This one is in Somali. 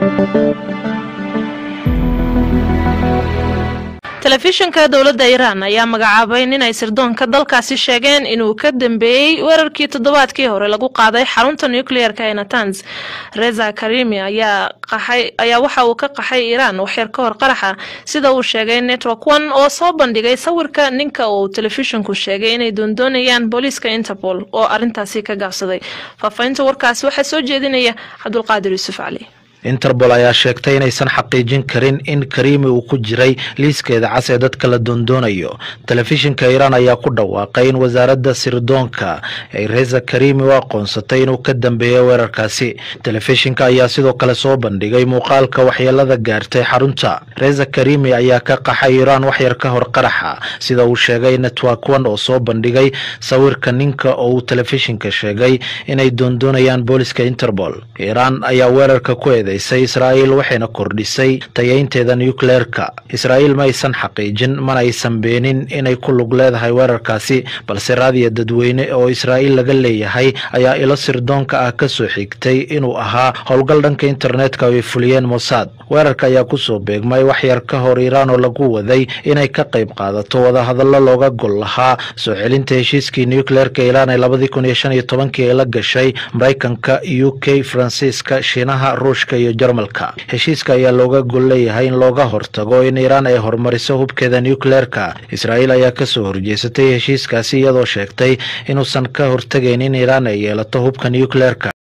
telefishinka dowladda iiraan ayaa magacaabay nin ay sirdoonka dalkaasi sheegeen inuu ka dambeeyey weerarkii toddobaadkii hore lagu qaaday xarunta nucleer-ka ee natans reza karimi ayaa waxa uu ka qaxay iiraan waxyar ka hor qaraxa sida uu sheegay network one oo soo bandhigay sawirka ninka uu telefishinku sheegay inay doondoonayaan booliiska interpol oo arintaasi ka gaabsaday faafahinta warkaasi waxaa soo jeedinaya cabdulqaadir yuusuf cali interpol ayaa sheegtay inaysan xaqiijin karin in karimi uu ku jiray liiskeeda cas ee dadka la doondoonayo telefishinka iiraan ayaa ku dhawaaqay in wasaaradda sirdoonka ay reza karimi u aqoonsatay inuu ka dambeeyo weerarkaasi telefishinka ayaa sidoo kale soo bandhigay muuqaalka waxyeelada gaartay xarunta reza karimi ayaa ka qaxay iiraan waxyar ka hor qaraxa sida uu sheegay network one oo soo bandhigay sawirka ninka oo uu telefishinka sheegay inay doondoonayaan booliska interpol iiraan ayaa weerarka ku israa'iil waxayna kordhisay tayaynteeda nucleerka israa'iil ma aysan xaqiijin mana aysan beenin inay ku lug leedahay weerarkaasi balse raadiya dadweyne oo israa'iil laga leeyahay ayaa ilo sirdoonka ah ka soo xigtay inuu ahaa howlgal dhanka internetka oo ay fuliyeen mossad weerarka ayaa kusoo beegmay waxyar ka hor iiraan oo lagu waday inay ka qayb qaadato wadahadallo looga gol lahaa soo celinta heshiiskii nucleerka iiraan ee labadii kun iyo shan iyo tobankii ay la gashay maraykanka u k faransiiska shiinaha ruushka iyo jarmalka heshiiska ayaa looga gol leeyahay in looga hortago in iiraan ay horumariso hubkeeda nucleerka israa'iil ayaa kasoo horjeesatay heshiiskaasi iyadoo sheegtay inuusan ka hortegayn in iiraan ay yeelato hubka nucleerka